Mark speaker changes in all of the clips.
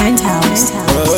Speaker 1: Penthouse.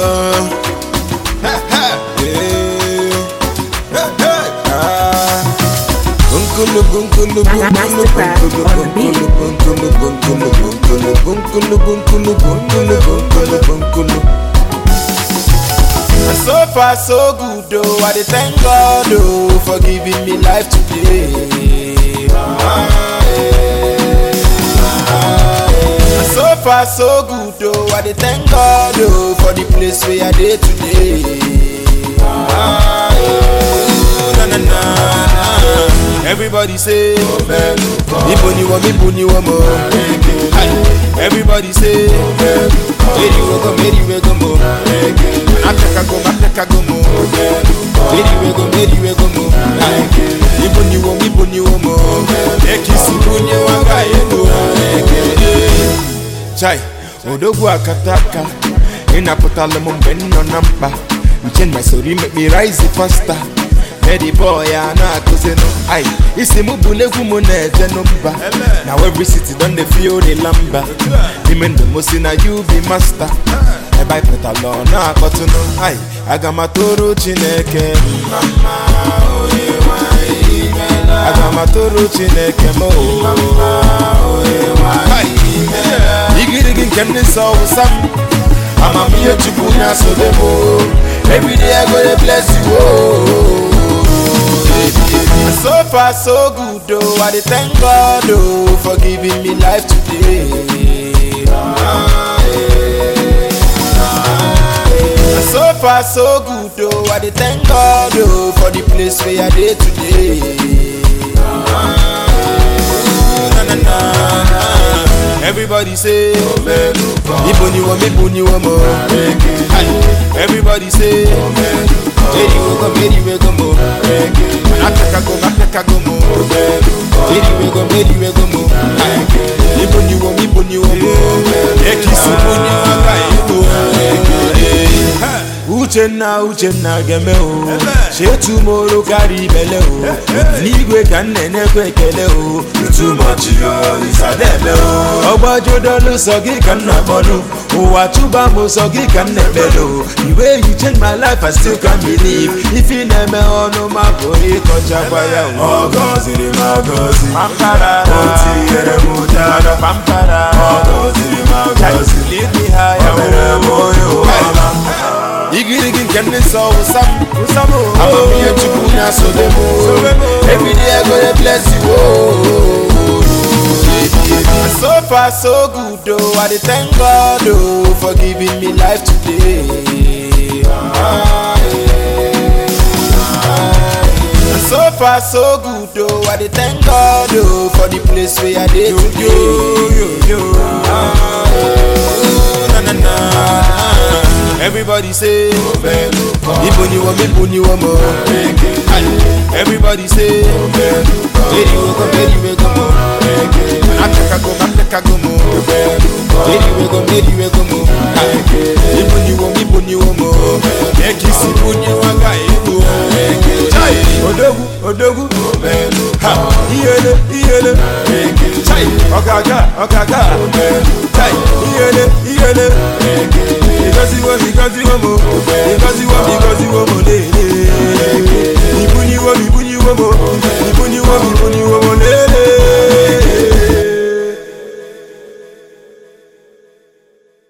Speaker 2: And so far so good though, I dey thank God oh for giving me life today. Ah, eh, ah, eh. And so far so good though, I dey thank God oh for the place where I dey today. Ah, eh, na, na, na, na. Everybody say, Ibo ni wo, Ibo ni wo mo. Aye. Everybody say, Meri we go, Meri we go mo. Ateka go, Ateka go mo. Meri we go, Meri we go mo. Aye. Ibo ni wo, Ibo ni wo mo. Ekisi bunye wanga ego. Chai, odogwu akataka ịnapụtala m mgbe m nọ na mkpa nche my story make me rise faster Eddie boy a na-akụzinụ ai isi m bụ n'egwu m na-eje n'mba na every city don dey feel the lamba ime ndụ m si na you be master ebe anyị pụtala ọ na-akpọtụnụ ai aga m atụrụ chineke mma mma, onye nwe anyị imeela. aga m atụrụ chineke m o Hai. igirigi nke ndị nsọ wụsa m amamihe chukwu na-asobe m o. everyday i go dey bless you o. And so far so good oh, I dey thank God oh for giving me life today. Ah, eh, ah, eh. And so far so good oh, I dey thank God oh for the place where I dey today. Ah, eh, na, na, na, na. Everybody say, Ibo ni wo, Ibo ni wo mo. Aye. Everybody say, Meri we go, Meri we go mo. Ateka go, Ateka go mo. Meri we go, Meri we go mo. Aye. Ibo ni wo, Ibo ni wo mo. Ekisi bunye wanga ego. Uchenna Uchenna geme o chetumoro karịa ibele o n'igwe ka m na-enyekwa ekele o ntụmọchi isadebe o ọgbajudolu sọ gị ka m na-akpọnụ ụwa tụba m sọ gị ka m na-ekpele o iwe you change my life I still can't believe ife na-eme ọnụ ma pụrụ ịkọchakwa ya o
Speaker 3: Ọgọziri m agọzi
Speaker 2: pampara
Speaker 3: O tinyere m ụjara
Speaker 2: pampara
Speaker 3: Ọgọziri m agọzi
Speaker 2: lead me higher
Speaker 3: O mere m onye ụwa
Speaker 2: igirigi nke ndị nsọ wụsa m amamihe chukwu na-asobe m everyday I go dey bless you o. And so far so good oh, I dey thank God oh for giving me life today. Ah, eh, ah, eh. And so far so good oh, I dey thank God oh for the place where I dey today. Ah, eh, na, na, na. Everybody say, Ibo ni wo, Ibo ni wo mo. Aye. Everybody say, Meri we go, Meri we go mo. Ateka go, Ateka go mo. Meri we go, Meri we go mo. Aye. Ibo ni wo, Ibo ni wo mo. Ekisi bunye wanga ego. Chai, odogwu, odogwu. Ha, iyele, iyele. Chai, ọ̀gágá, ọ̀gágá. Chai, iyele, iyele. Because you want, because you want more. Because you want, because you want more. Ibu ni wo, ibu ni wo mo.